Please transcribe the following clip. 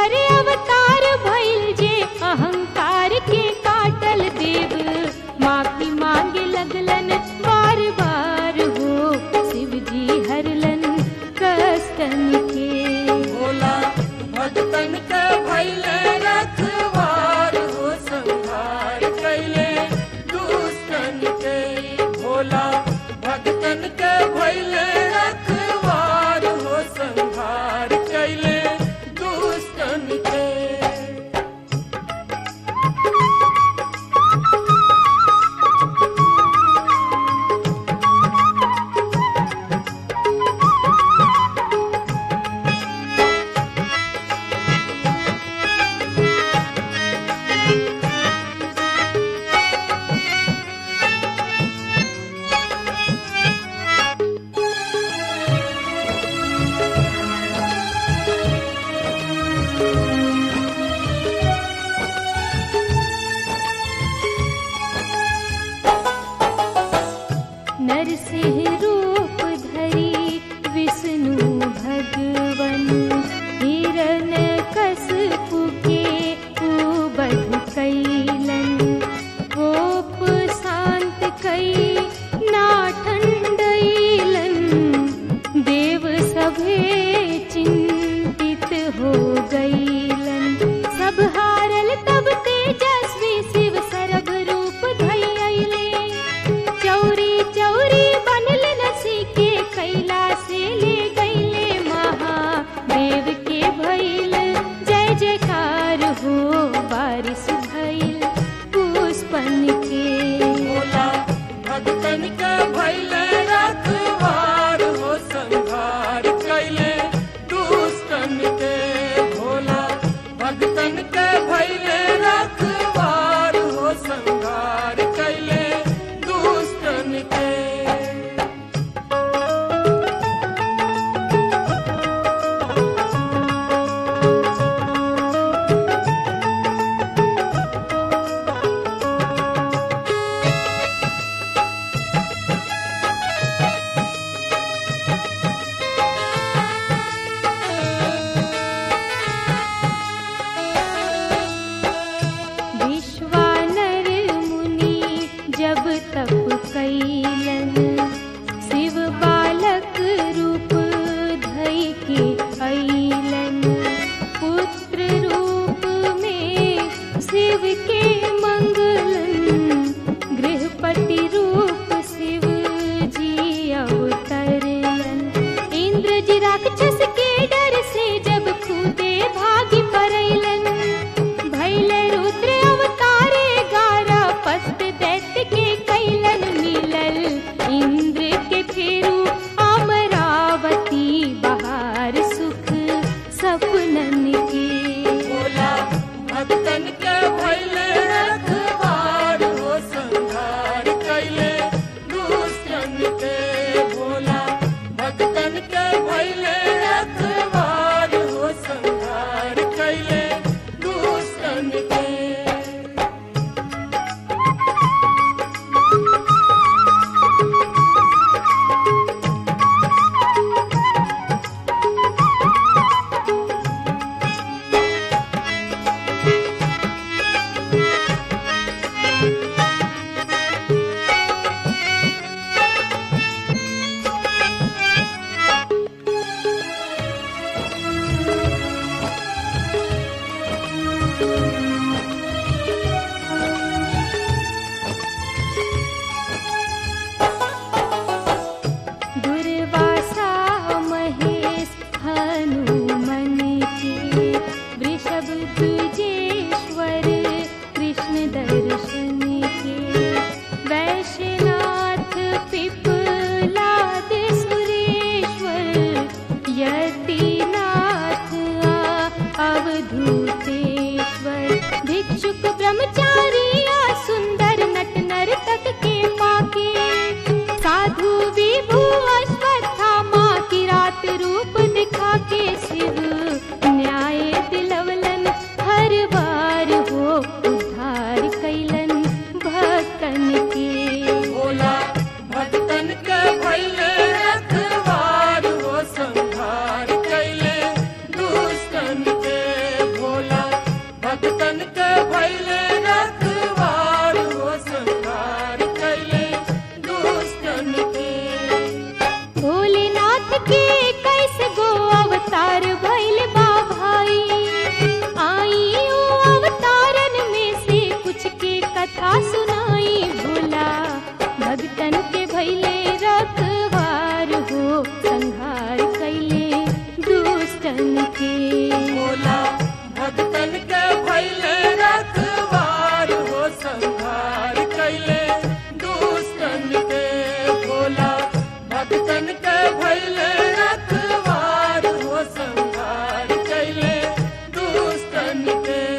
पर अवतार भइल जे अहंकार के काटल देव माफी मांगे लगलन बार बार हो शिव जी हरलन कष्टन के भोला भक्तन के भैले रखवार हो संहार कैले दुष्टन के भोला भक्तन के भैले रखवार हो संहार कैले दुष्टन के नरसिंह रूप धरी विष्णु भगवन हिरण कसपु के उबध कैलन कोप शांत कई ना ठंडैलन देव सभे चिंतित हो गईलन सब हारल तब तेजस्वी शिव सरभ रूप धैले चौरी चौरी बनल नसी के कैला से ले गईले महादेव के भइल जय जयकार हो बारिश भइल पुष्पन के भोला भक्तन के भैले रखवार हो संहार कैले दुष्टन के भोला भक्तन के भैले रखवार हो संहार कैले दुष्टन के विश्वानर मुनि जब तप कैलन शिव बालक रूप धई के अइलन पुत्र रूप में शिव के मंगलन गृहपति रूप शिव जी अवतरलन इंद्र जी राक्षस के डर से जब खुदे भागी परैलन भैले रुद्र अवतारे गारा पस्त दैत्य के कैलन मिलल इंद्र के फेरू अमरावती बहार सुख सपनन के भोला भक्तन के भैले रखवार हो संहार कैले दुष्टन के भोला भक्तन के भैले रखवार हो संहार कैले दुष्टन के दुर्वासा महेश हनुमन के वृषभ द्विजेश्वर कृष्ण दर्शन के वैश्यनाथ पिपलाद सुरेश्वर यतिनाथ आ अवधूतेश्वर भोला भक्तन के भैले रखवार हो संहार कैले दुष्टन के भोला भक्तन के भैले रखवार हो संहार कैले दुष्टन के